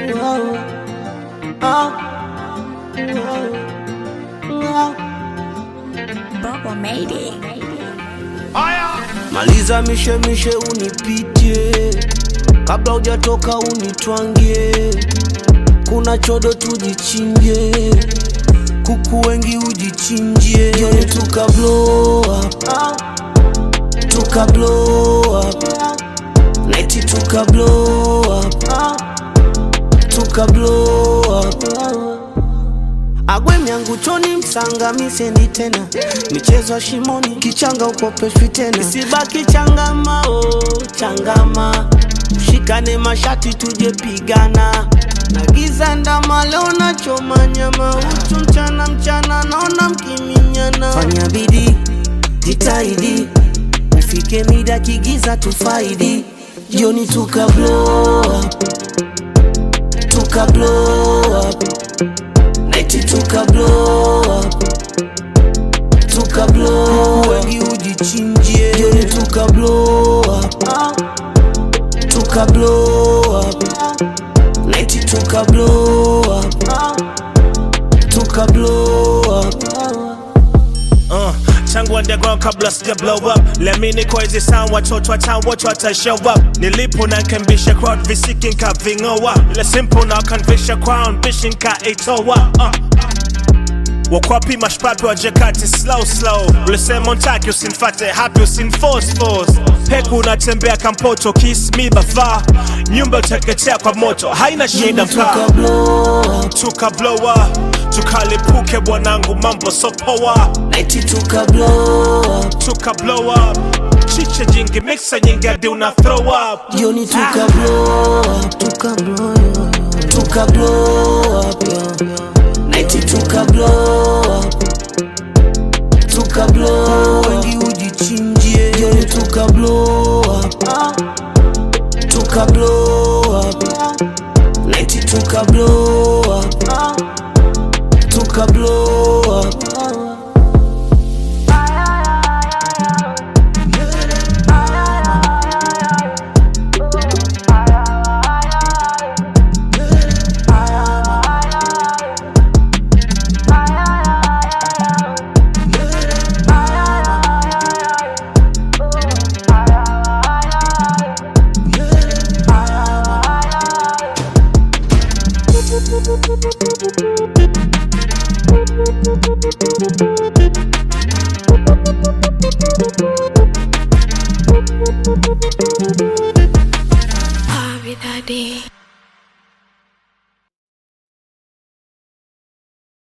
Bubble made it. Maliza mishemishe unipitie, kabla hujatoka unitwangie. Kuna chodo tujichinje, kuku wengi ujichinjie. Jioni tuka blow up, tuka blow up, neti tuka blow up, tuka blow up. Agwe myangu choni msanga misendi tena michezo ya shimoni kichanga ukopeshwi tena isibaki changama oh, changama shikane mashati tuje pigana na giza ndama leo nachoma nyama uchu mchana mchana naona mkiminyana fanya bidii jitahidi ufike mida kigiza tufaidi jioni tuka blow up, tuka blow up Neti tuka blow up Tuka blow up Wengi ujichinjie Jioni tuka blow up Tuka blow up Neti tuka blow up Tuka blow up Uh, tangu underground kabla sija blow up lemini kwa hizi sound watoto wa town wote wata show up nilipo na nkembisha crowd visiki nkavingoa ile simple na kanvisha crown bishi nkaitoa uh. wakwapi mashpapi wajekati slow slow ulisema untaki usinfate happy usinforce force peku unatembea kampoto kiss me bafa nyumba uteketea kwa moto haina shida mkaa Tuka blow up tuka blow up tukalipuke bwanangu mambo sopoa Neti tuka blow up tuka blow up chiche jingi mixa nyingi hadi una throw up Jioni tuka blow up Tuka blow up Tuka blow up yeah. Neti tuka blow up Tuka blow up Wengi ujichinjie Jioni tuka blow up Tuka blow up Neti tuka blow up Tuka blow up Bobby Daddy.